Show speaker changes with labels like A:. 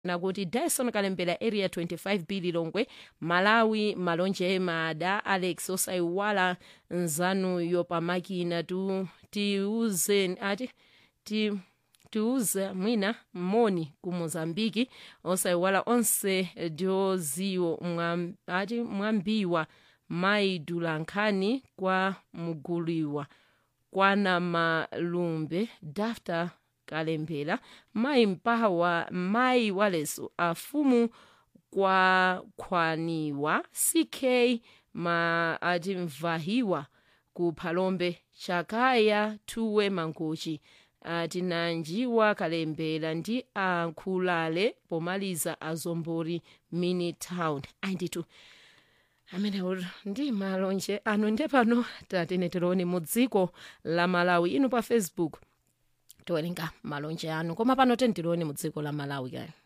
A: nakuti dyson kalembera area 25 b lilongwe malawi malonje mada alex osaiwala nzanuyo pamakina tu tiuzeni ati ti tiuze mwina moni ku mozambiki osaiwala onse dioziwo mwam, ati mwambiwa maidulankhani kwa muguliwa kwana malumbe dafta kalembera mayi mpawa mayi waleso afumu kwa khwaniwa ck ma ati mvahiwa ku phalombe chakaya tuwe mangochi ati nanjiwa kalembera ndi ankhulale pomaliza azombori mini town ainditu amenewo ndi malonje anu nde pano tatene tiloone mu dziko la malawi inu pa facebook tiwerenga malonje anu koma pano tentiloone mu dziko la malawi kaya